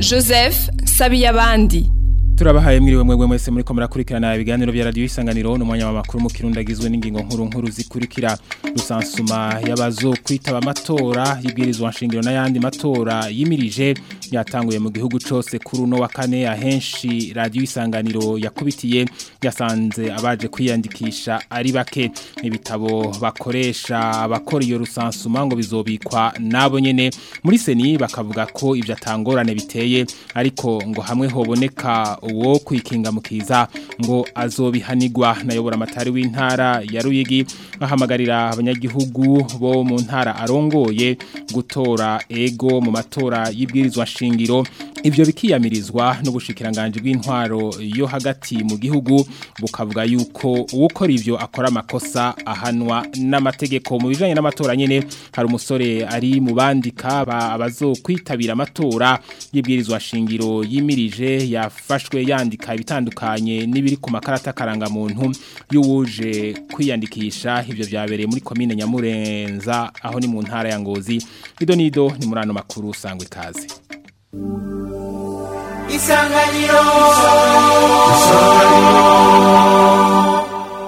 joseph sabiyabandi turabahaye mwiriwe mwebwe mwese muri ko murakurikirana ibiganiro bya radio isanganiro n'umwanya wa makuru mu kirundo agizwe n'ingingo nkuru nkuru zikurikira rusansuma yabazo kwitaba amatora y'ibwirizwa nshingiro n'ayandi matora yimirije yatanguye mu gihugu cose kuri uno wa kane ahenshi radio isanganiro yakubitiye yasanze abaje kwiyandikisha ari bake ibitabo bakoresha abakora iyo rusansuma ngo bizobikwa nabo nyene muri seni bakavuga ko ivyo atangorane biteye ariko ngo hamwe hoboneka uwo kwikinga mukiza ngo azobihanigwa nayobora amatari w'intara ya Ruyigi ahamagarira abanyagihugu bo mu ntara arongoye gutora ego mu matora y'ibwirizwa shingiro ivyo bikiyamirizwa n'ubushikiranganje bw'intwaro yo hagati mu gihugu bukavuga yuko uwukora ivyo akora amakosa ahanwa n'amategeko mu bijanye n'amatora nyene hari umusore ari mu bandika abazokwitabira amatora y'ibwirizwa shingiro yimirije yafashwe yandika ibitandukanye n'ibiri ku makarata karanga muntu y'uwuje kwiyandikisha ivyo vyabereye muri komine Nyamurenza aho ni mu ntara ya Ngozi ido nido ni murano makuru sangwe kaze Isanganiro Isanganiro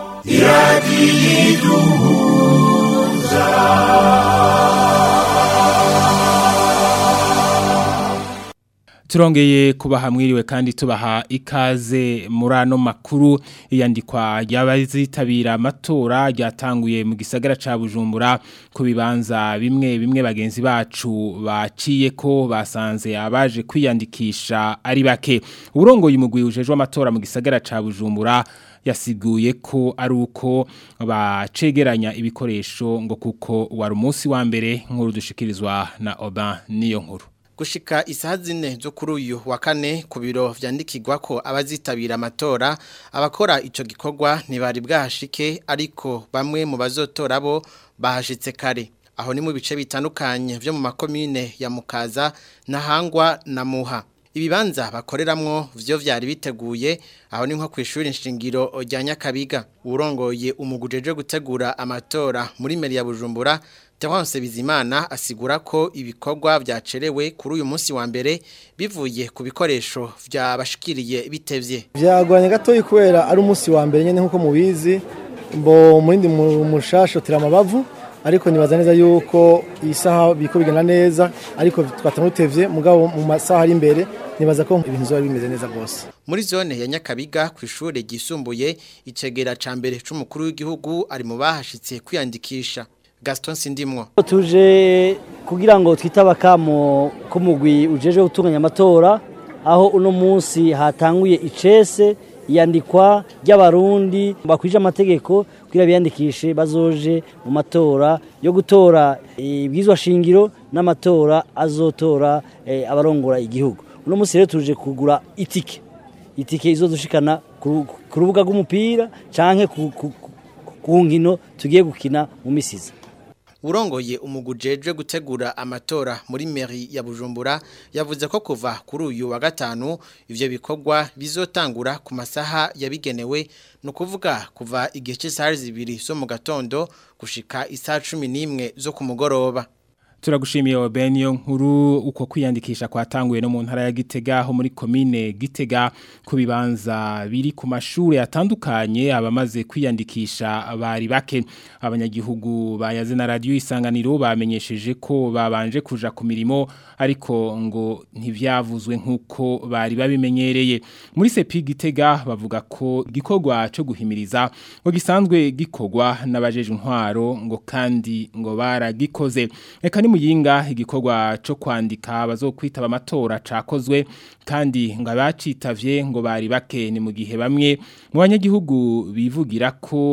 Turongeye kubaha mwiriwe kandi tubaha ikaze murano makuru iyandikwa y'abazitabira amatora ryatanguye mu gisagara ca Bujumbura ku bibanza bimwe bimwe bagenzi bacu baciye ko basanze abaje kwiyandikisha ari bake uburongoye umugwi ujejwe amatora mu gisagara ca Bujumbura yasiguye ko ari uko bacegeranya ibikoresho ngo kuko wari umunsi wa mbere nkuru dushikirizwa na Oban niyo nkuru gushika isaha zine zo kuri uyu wa kane ku biro vyandikirwa ko abazitabira amatora abakora ico gikorwa ntibari bwahashike ariko bamwe mu bazotora bo bahashitse kare aho ni mu bice bitandukanye vyo mu makomine ya Mukaza Nahangwa na Muha ibibanza bakoreramwo vyo vyari biteguye aho ni nko kwishuri nshingiro rya Nyakabiga urongoye umugujeje gutegura amatora muri meri ya Bujumbura Terence Bizimana asigura ko ibikorwa vyacerewe kuri uyu munsi wa mbere bivuye ku bikoresho vyabashikiriye bitevye. Vyagwanye gato kubera ari umunsi wa mbere nyene nkuko mubizi mbo murindi mushasho tiramabavu ariko nibaza neza yuko isaha biko bigenda neza ariko twatamutevye mugabo mu masaha ari imbere nibaza ko ibintu zo bimeze neza gose. Muri zone ya Nyakabiga ku ishure gisumbuye icegera ca mbere c'umukuru w'igihugu ari mu bahashitse kwiyandikisha. Gaston Sindimwo tuje kugira ngo twitaba kamo ko mugwi ujeje gutunganya amatora aho uno munsi hatanguye icese yandikwa ry'abarundi bakwije amategeko kugira biyandikishe bazoje mu matora yo gutora ibwizwa shingiro n'amatora azotora e, abarongora igihugu uno munsi rero tuje kugura itike itike izodushikana ku rubuga rw'umupira canke ku, ku, ku nkino tugiye gukina mu misiza urongoye umugujeje gutegura amatora muri meri ya Bujumbura yavuze ko kuva kuri uyu wa gatanu ivyo bikorwa bizotangura ku masaha yabigenewe no kuvuga kuva igihe cy'isaha zibiri zo mu gatondo gushika isaha 11 zo ku mugoroba Turagushimiye Obenio nkuru uko kwiyandikisha kwatanguye no mu ntara ya Gitega ho muri commune Gitega ku bibanza biri ku mashure atandukanye abamaze kwiyandikisha bari bake abanyagihugu bayaze na radio isanganiro bamenyesheje ko babanje kuja ku mirimo ariko ngo ntivyavuzwe nkuko bari babimenyereye muri sepi Gitega bavuga ko gikorwa cyo guhimiriza ngo gisanzwe gikorwa n'abajeje intwaro ngo kandi ngo baragikoze eka muyinga igikorwa cyo kwandika bazokwitaba amatora cakozwe kandi ngo abacitavye ngo bari bake ni mu gihe bamwe mu banyagihugu bivugira ko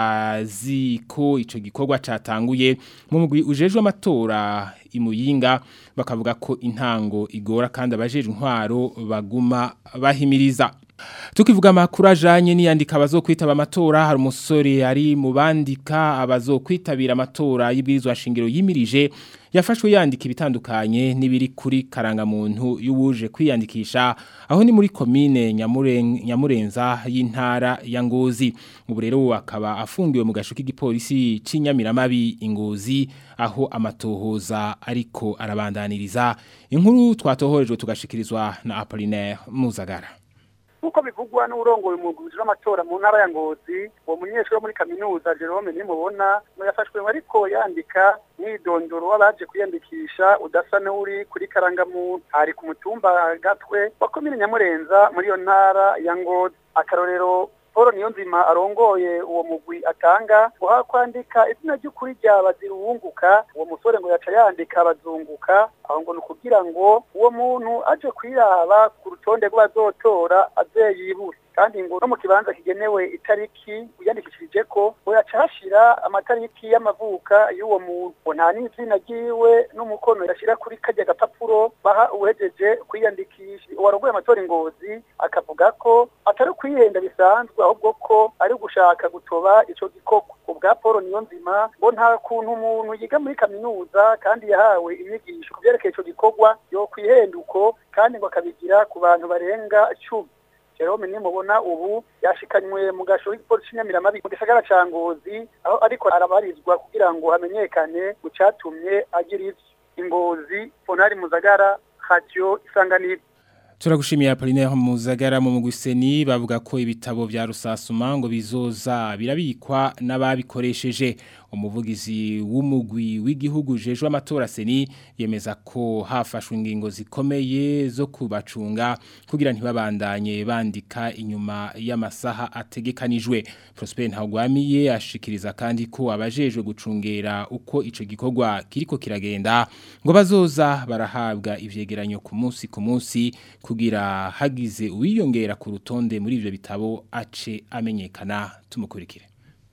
batazi ko ico gikorwa catanguye mu mugwi ujejwe amatora imuyinga bakavuga ko intango igora kandi abajeje intwaro baguma bahimiriza Tukivuga amakuru ajanye n'iyandika abazokwitaba amatora hari umusore ari mu bandika abazokwitabira amatora y'ibwirizwa shingiro yimirije yafashwe yandika ibitandukanye n'ibiri kuri karangamuntu y'uwuje kwiyandikisha aho ni muri komine Nyamuren- Nyamurenza y'intara ya Ngozi ubu rero akaba afungiwe mu gasho k'igipolisi c'inyamiramabi ingozi aho amatohoza ariko arabandaniriza inkuru twatohorejwe tugashikirizwa na Apollinaire Muzagara nk'uko bivugwa n'urongoye umugwizi w'amatora mu ntara ya ngozi uwo munyeshuri wo muri kaminuza jerome nimubona ngo yafashwe ariko yandika mwidondoro w'abaje kwiyandikisha udasa n'uri kuri karangamuntu hari ku mutumba gatwe wa komine nyamurenza muri iyo ntara ya ngozi akarorero paul niyonzima arongoye uwo mugwi atanga guha kwandika izina ry'ukuri rya baziruwunguka uwo musore ngo yaca yandika bazunguka aho ngo ni ukugira ngo uwo muntu aje kwiraba ku rutonde rw'abazotora aze yibure kandi ngo no mu kibanza kigenewe itariki wiyandikishije ko ngo yaca hashira amatariki y'amavuka y'uwo muntu ngo nta n'izina ryiwe n'umukono yashira kuri karya gapapuro baha uwejeje kwiyandikisha uwarongoye amatora ingozi akavuga ko atari ukwihenda bisanzwe ahubwo ko ari gushaka gutoba ico gikorwa ubwa Paul Niyonzima ngo nta kuntu umuntu yiga muri kaminuza kandi yahawe inyigisho ku vyerekeye ico gikorwa yo kwihenduko kandi ngo akabigira ku bantu barenga cumi Jerome nimubona ubu yashikanywe mu gasho k'igipolisi cy'inyamiramabi mu gisagara ca Ngozi aho ariko arabarizwa kugira ngo hamenyekane mu catumye agira ivyo ingozi Ponari Muzagara Radio Isanganiro Turagushimiye Apollinaire Muzagara mu muguseni bavuga ko ibitabo vya rusasuma ngo bizoza birabikwa n'ababikoresheje umuvugizi w'umugwi w'igihugu jejwe amatora seni yemeza ko hafashwe ingingo zikomeye zo kubacunga kugira ntibabandanye bandika inyuma y'amasaha ategekanijwe Prosper Ntagwamiye ashikiriza kandi ko abajejwe gucungera uko ico gikorwa kiriko kiragenda ngo bazoza barahabwa ivyegeranyo ku munsi ku munsi kugira hagize uwiyongera ku rutonde muri ivyo bitabo ace amenyekana tumukurikire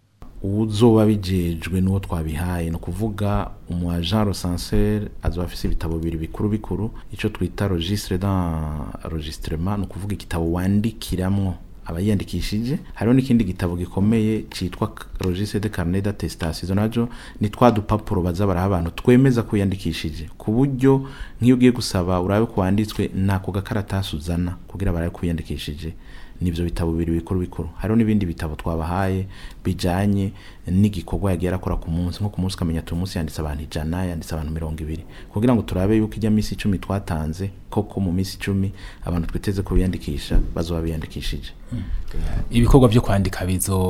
uzoba bijejwe n'uwo twabihaye ni ukuvuga umu agent recenseur azoba afise ibitabo bibiri bikuru bikuru ico twita registre d'enregistrement ni ukuvuga igitabo wandikiramwo abayiyandikishije hariho n'ikindi gitabo gikomeye citwa registre de carnet d'attestation izo najo ni twa dupapuro baza baraha abantu twemeza ko yandikishije ku buryo nk'iyo ugiye gusaba urabe ko wanditswe ntako gakaratasi uzana kugira barabe ko wiyandikishije nivyo bitabo bibiri bikuru bikuru hariho n'ibindi bitabo twabahaye bijanye n'igikorwa yagiye arakora ku munsi nko ku munsi ukamenya ati uyu munsi yanditse abantu ijana yanditse abantu mirongo ibiri kugira ngo turabe yuko ijya minsi icumi twatanze koko mu minsi icumi abantu twiteze ko biyandikisha bazoba biyandikishije ibikorwa byo kwandika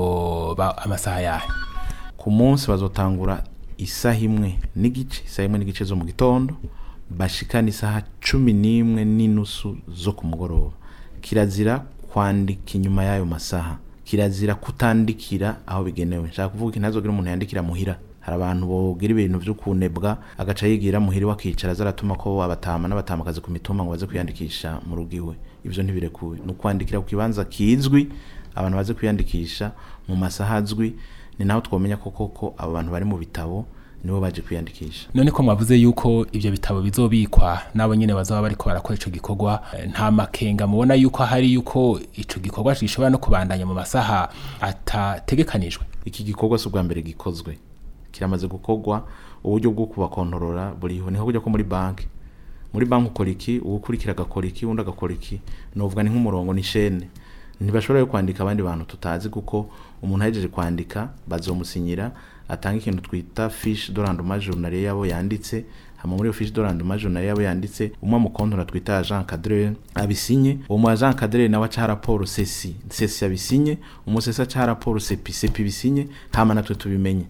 bizoba amasaha yahe ku munsi bazotangura isaha imwe n'igice isaha imwe n'igice zo mu gitondo bashikana isaha cumi n'imwe n'inusu zo ku mugoroba kirazira kwandika inyuma y'ayo masaha kirazira kutandikira aho bigenewe nshaka kuvuga ko ntazogira umuntu yandikira muhira hari abantu bogira ibintu vyo kunebwa agaca yigira muhira wakicara zaratuma ko abatama n'abatamakazi ku mitumba ngo baze kwiyandikisha mu rugo iwe ivyo ntibirekuwe ni ukwandikira ku kibanza kizwi abantu baze kwiyandikisha mu masaha azwi ni naho twomenya ko koko abo bantu bari mu bitabo nibo baje kwiyandikisha none ko mwavuze yuko ivyo bitabo bizobikwa nabo nyene bazaba bariko barakora ico gikorwa eh, nta makenga mubona yuko hari yuko ico gikorwa gishobora no kubandanya mu masaha atategekanijwe iki gikorwa si ubwa mbere gikozwe kiramaze gukorwa uburyo bwo kubakontorora buriho niho kujya ko muri banki muri banki ukora iki uwukurikira agakora iki undi agakora iki novuga ni nk'umurongo ni shene ntibashobora kwandika abandi bantu tutazi kuko umuntu ahejeje kwandika bazomusinyira atanga ikintu twita fiche de rendement journalier yabo yanditse hama muri iyo fiche de rendement journalier yabo yanditse umwe mu kontora twita agent cadre abisinye uwo mu agent cadre nawe aca raporo ceci ceci abisinye umusesa aca raporo cepi cepi bisinye hama natwe tubimenye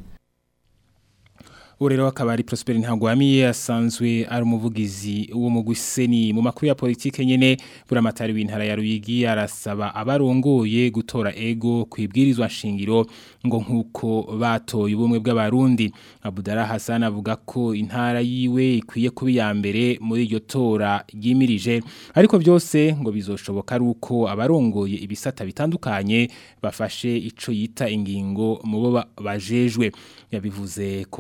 ubu rero akaba ari Prosper Ntagwamiye asanzwe ari umuvugizi wo mu guseni mu makuru ya politike nyene buramatari w'intara ya Ruyigi arasaba abarongoye gutora ego kwibwirizwa nshingiro ngo nkuko batoye ubumwe bw'abarundi Abudara Hassan avuga ko intara yiwe ikwiye kuba ya mbere muri iryo tora ryimirije ariko byose ngo bizoshoboka ari uko abarongoye ibisata bitandukanye bafashe ico yita ingingo mu bo bajejwe yabivuze ku munsi wa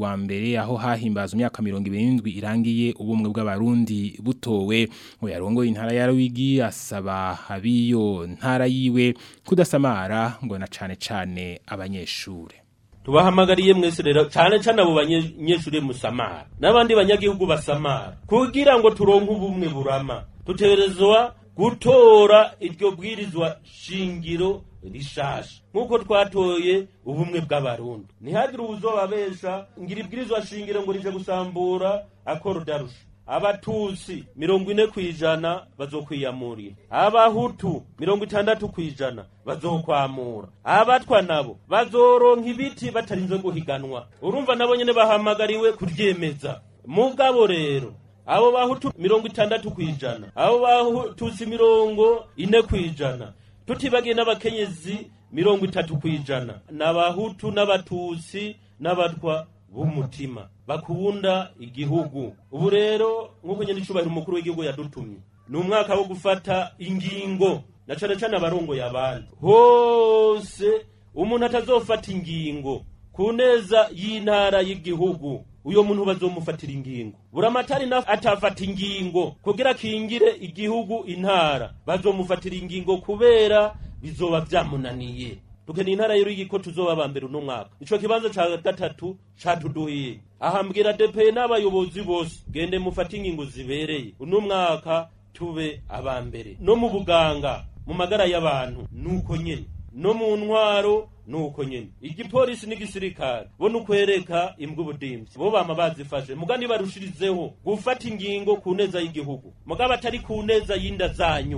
wa mbere aho hahimbaza imyaka 27 irangiye ubumwe bw'abarundi butowe ngo yarongoye intara ya Rwigi asaba abiyo ntara yiwe kudasamara ngo na cane cane abanyeshure tubahamagariye mwese rero cyane cyane abo banyeshure musamara n'abandi banyagihugu basamara kugira ngo turonke ubumwe burama tutegerezwa gutora iryo bwirizwa shingiro rishasha nk'uko twatoye ubumwe bw'abarundi ntihagire ubuzobabesha ngira ibwirizwa shingiro ngo rije gusambura akorudarusha abatusi mirongo ine ku ijana bazokwiyamurira abahutu mirongo itandatu ku ijana bazokwamura abatwa nabo bazoronka ibiti batarinze guhiganwa urumva nabo nyene bahamagariwe kuryemeza mugabo rero abo bahutu mirongo itandatu ku ijana abo batusi mirongo ine ku ijana tutibagiye n'abakenyezi mirongo itatu ku ijana n'abahutu n'abatusi n'abatwa b'umutima bakunda igihugu ubu rero nk'uko nyine icubahiro umukuru w'igihugu yadutumye ni umwaka wo gufata ingingo na cane cane abarongoye abandi hose umuntu atazofata ingingo ku neza y'intara y'igihugu uyo muntu bazomufatira ingingo buramatari na atafata ingingo kugira kingire igihugu intara bazomufatira ingingo kubera bizoba vyamunaniye dukeneye intara y'urigi ko tuzoba aba mbere uno mwaka ico kibanza ca gatatu catuduhiye ahambwira depeye n'abayobozi bose gende mufate ingingo zibereye uno mwaka tube aba mbere no mu buganga mu magara y'abantu nuko nyene no mu ntwaro nuko nyene igipolisi n'igisirikare bo nukwereka imbwa ubudimvyi bo bama bazifashe muga nibarushirizeho gufata ingingo ku neza y'igihugu mugabo atari ku neza y'inda zanyu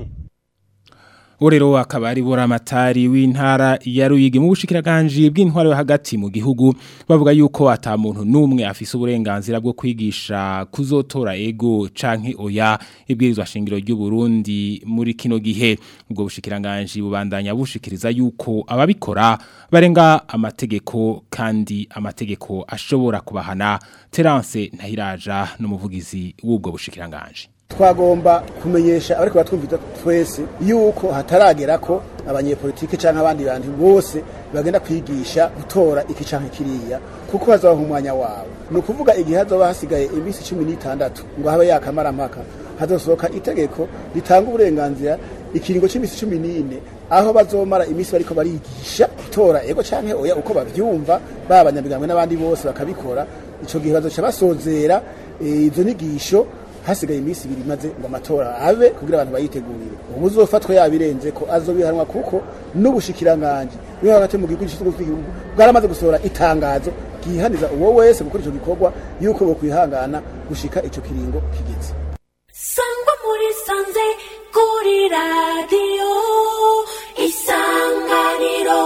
Urero akaba ari buramatari w'intara ya Ruyigi mu bushikiraganje bw'intwaro hagati mu gihugu bavuga yuko ata muntu numwe afise uburenganzira bwo kwigisha kuzotora ego canke oya ibwirizwa shingiro ry'u Burundi muri kino gihe ubwo bushikiraganje bubandanya bushikiriza yuko ababikora barenga amategeko kandi amategeko ashobora kubahana Terence Ntahiraja n'umuvugizi w'ubwo bushikiraganje twagomba kumenyesha ariko batwumvita twese yuko hataragera ko abanyepolitike canke abandi bantu bose bagenda kwigisha gutora iki canke kiriya kuko hazabaho umwanya wabo ni ukuvuga igihe hazoba hasigaye iminsi cumi n'itandatu ngo habe yakamarampaka hazosohoka itegeko ritanga uburenganzira ikiringo cy'iminsi cumi n'ine aho bazomara iminsi bariko barigisha gutora ego canke oya uko bavyumva baba abanyamigambwe n'abandi bose bakabikora ico gihe bazoca basozera izo nyigisho hasigaye iminsi ibiri maze ngo amatora abe kugira abantu bayitegurire ubu uzofatwa yabirenze ko azobihanwa kuko n'ubushikiranganje bwo hagati mu gihugu cy'igihugu bwaramaze gusohora itangazo ryihaniza uwo wese gukora ico gikorwa yuko bo kwihangana gushika ico kiringo kigeze sangwa muri sanze kuri radiyo isanganiro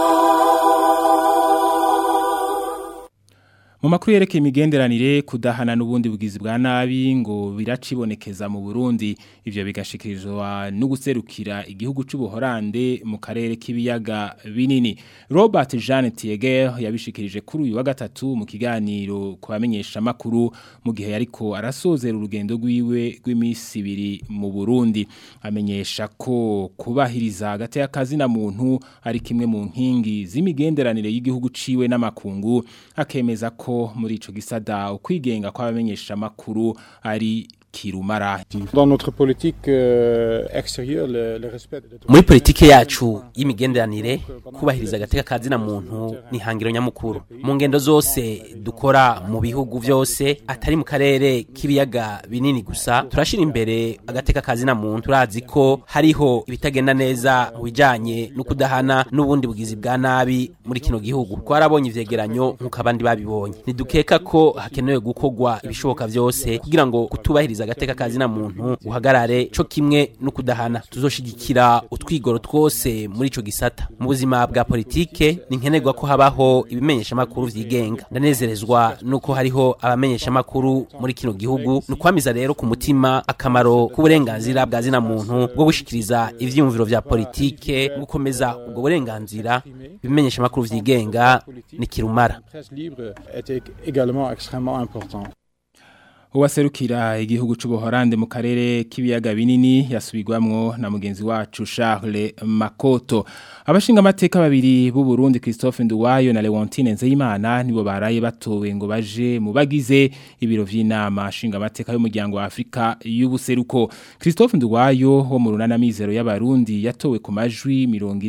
Mu makuru yerekeye imigenderanire kudahana n'ubundi bugizi bwa nabi ngo biracibonekeza mu Burundi ivyo bigashikirizwa no guserukira igihugu c'ubuhorande mu karere k'ibiyaga binini Robert Jean Tieger yabishikirije kuri uyu wa gatatu mu kiganiro kubamenyesha makuru mu gihe yariko arasozera urugendo rwiwe rw'imisi ibiri mu Burundi amenyesha ko kubahiriza hagati y'akazi na muntu ari kimwe mu nkingi z'imigenderanire y'igihugu ciwe n'amakungu akemeza ko muri ico gisada ukwigenga kw'abamenyesha makuru ari kirumara Dans notre politique euh, extérieure le, le respect de muri politike yacu y'imigenderanire kubahiriza agateka kazina muntu ni hangiro nyamukuru mu ngendo zose dukora mu bihugu byose atari mu karere k'ibiyaga binini gusa turashira imbere agateka kazina muntu turazi ko hariho ibitagenda neza mu bijanye no kudahana n'ubundi bugizi bwa nabi muri kino gihugu twarabonye ivyegeranyo nk'uko abandi babibonye ntidukeka ko hakenewe gukorwa ibishoboka byose kugira ngo kutubahiriza agateka kazina muntu uhagarare co kimwe no kudahana tuzoshigikira utwigoro twose muri ico gisata mu buzima bwa politike ni nkenerwa ko habaho ibimenyesha makuru vyigenga ndanezerezwa nuko hariho abamenyesha makuru muri kino gihugu nukwamiza rero ku mutima akamaro k'uburenganzira bwa zina muntu bwo gushikiriza ivyiyumviro vya politike gukomeza ubwo burenganzira ibimenyesha makuru vyigenga ni kirumara presse libre était également extrêmement important. uwaserukira igihugu c'ubuhorande mu karere k'ibiyaga binini yasubirwamwo na mugenzi wacu Charles Makoto abashinga amateka babiri b'u Burundi Christophe Nduwayo na Leontine Nzeyimana nibo baraye batowe ngo baje mu bagize ibiro vy'inama shinga amateka y'umuryango wa Afrika y'ubuseruko Christophe Nduwayo wo mu runana mizero y'abarundi yatowe ku majwi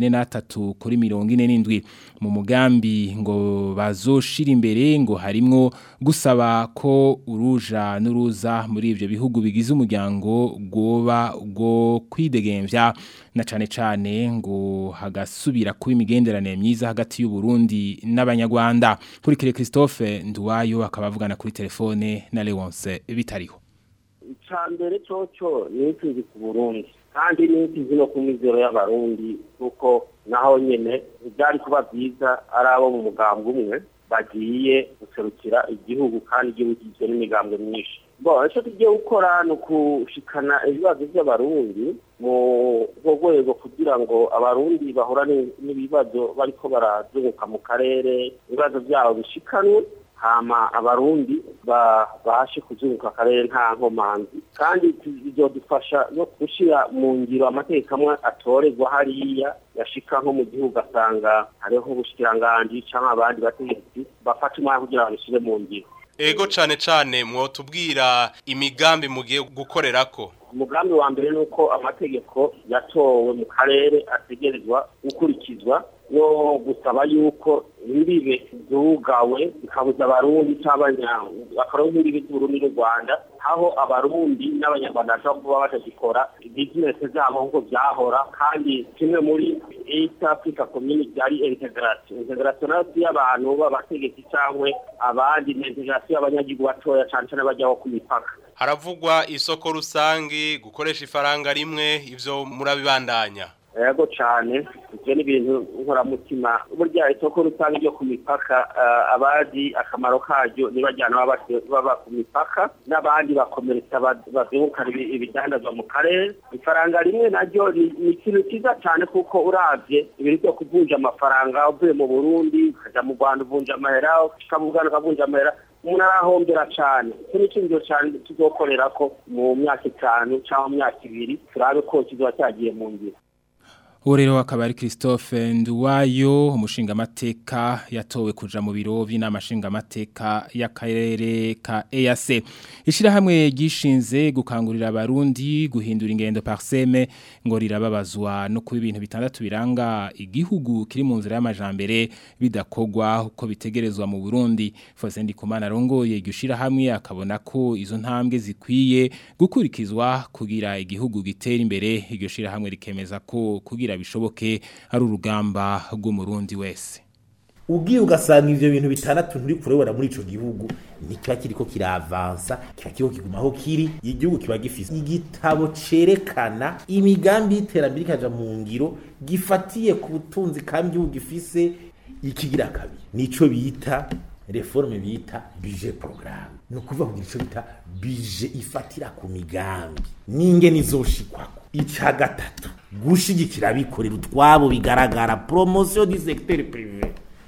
43 kuri 47 mu mugambi ngo bazoshira imbere ngo harimwo gusaba ko uruja n'uruza muri ivyo bihugu bigize umuryango goba go kwidegemvya na cane cane ngo hagasubira kuba imigenderanire myiza hagati y'u Burundi n'abanyarwanda kuri kire Christophe Nduwayo akaba avugana kuri telefone na Leonce bitariho icambere coco nituzi ku Burundi kandi nituzi no ku mizero y'abarundi kuko naho nyene byari kuba byiza ari abo mu mugambwe umwe bagiye guserukira igihugu kandi igihugu kigizwe n'imigambwe myinshi bo icyo tugiye gukora ni ukushikana ibibazo by'abarundi mu rwego kugira ngo abarundi bahorane n'ibibazo bariko barazunguka mu karere ibibazo byabo bishikanwe hama abarundi babashe kuzunguka akarere nta nkomanzi kandi bizodufasha no gushyira mu ngiro amategeko amwe atorerwa hariya yashika nko mu gihugu asanga hariho ubushikiranganji cyangwa abandi bategetsi bafata umwanya kugira ngo babishyire mu ngiro ego cane cane mwotubwira imigambi mugiye gukorerako umugambi wa mbere ni uko amategeko yatowe mu karere ategerezwa gukurikizwa no gusaba yuko imbibe zugawe zikabuza abarundi cyangwa imbibe z'uburundi n'u rwanda aho abarundi n'abanyarwanda bashobora kuba batagikora bizinesi zabo nk'uko byahora kandi kimwe muri east africa community ari integration integration nayo si y'abantu b'abategetsi cyangwa abandi ni integration y'abanyagihugu batoya cyane cyane bajyaho ku mipaka haravugwa isoko rusangi gukoresha ifaranga rimwe ivyo murabibandanya yego cyane ibyo ni ibintu nkoramutima burya isoko rusange ryo ku mipaka abazi akamaro karyo nibajyana baba ku mipaka n'abandi bakomeretsa bazungukana ibidandazwa mu karere ifaranga rimwe naryo ni ikintu cyiza cyane kuko urabye ibintu byo kuvunja amafaranga uvuye mu burundi ukajya mu rwanda uvunja amahera ukabugana ukavunja amahera umuntu arahombera cyane icyo ni icyumviro cyane tuzokorera ko mu myaka itanu cyangwa mu myaka ibiri turabe ko kizoba cyagiye mu ngiro uwo rero akaba ari christophe nduwayo umushingamateka yatowe kuja mu biro by'inama nshingamateka y'akarere ka EAC ishyirahamwe ryishinze gukangurira abarundi guhindura ingendo parseme ngo rirababazwa no kuba ibintu bitandatu biranga igihugu kiri mu nzira y'amajambere bidakogwa uko bitegerezwa mu Burundi Fose Ndikumana rongoye iryo shyirahamwe akabona ko izo ntambwe zikwiye gukurikizwa kugira igihugu gitera imbere iryo shyirahamwe rikemeza ko kugira bishoboke ari urugamba rw'umurundi wese ugiye ugasanga ivyo bintu bitandatu nturi kurebera muri ico gihugu ntikiba kiriko kiravansa kiba kiriko kigumaho kiri igihugu kiba gifise igitabo cerekana imigambi y'iterambere ikaja mu ngiro gifatiye ku butunzi kandi igihugu gifise ikigira kabiri nico bita reforme bita budget programme ni ukuvuga kugira ico bita budget ifatira ku migambi n'ingene izoshikwako ica gatatu gushigikira abikorera utwabo bigaragara promotion du secteur privé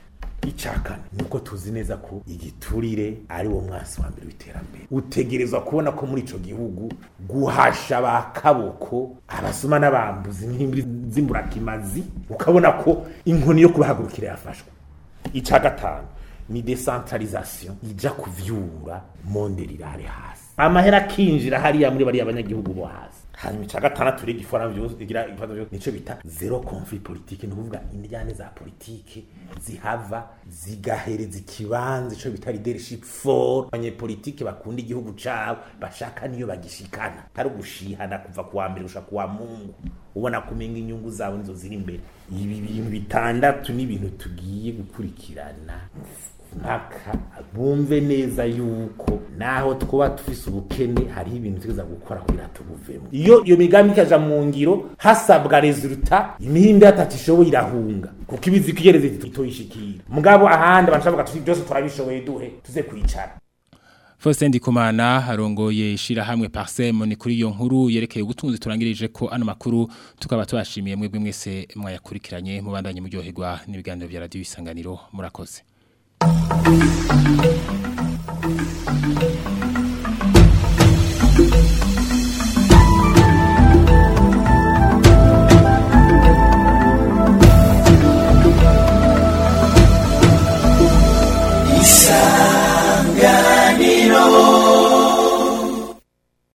icakana nuko tuzi neza ko igiturire ari wo mwasi wa mbere w'iterambere utegerezwa kubona ko muri ico gihugu guhasha bakaboko abasuma n'abambuzi nk'imbiri z'imburakimazi ukabona ko inkoni yo kubahagurukira yafashwe ica gatanu ni decentralisation ija kuvyura monde rirare hasi amahera akinjira hariya muri bariya abanyagihugu bo hasi hanyuma ica gatandatu rero igifora byose igira ibibazo byose nico bita zero conflit politique ni ukuvuga indyane za politike zihava zigahereza ikibanza ico bita leadership for abanyepolitike bakunda igihugu cabo bashaka niyo bagishikana ari ugushihana kuva kuwa mbere gushaka kuwa mungu ubona kumenga inyungu zabo nizo ziri imbere ibi bintu bitandatu ni ibintu tugiye gukurikirana mpaka bumve neza yuko naho twaba tufise ubukene hariho ibintu tugeza gukora kugira tubuvemo iyo iyo migambi ikaja mu ngiro hasabwa resulta imihimbi yatatu ishoboye irahunga kuko ibizi kwigereza itoyishikira mugabo ahandi abantu bavuga tuti byose turabishoboye duhe tuze kwicara Faustin Ndikumana harongoye ishirahamwe Parsem ni kuri iyo nkuru yerekeye ubutunzi turangirije ko ano makuru tukaba tubashimiye mwebwe mwese mwayakurikiranye mubandanye muryoherwa n'ibiganiro bya radio isanganiro murakoze Thank you.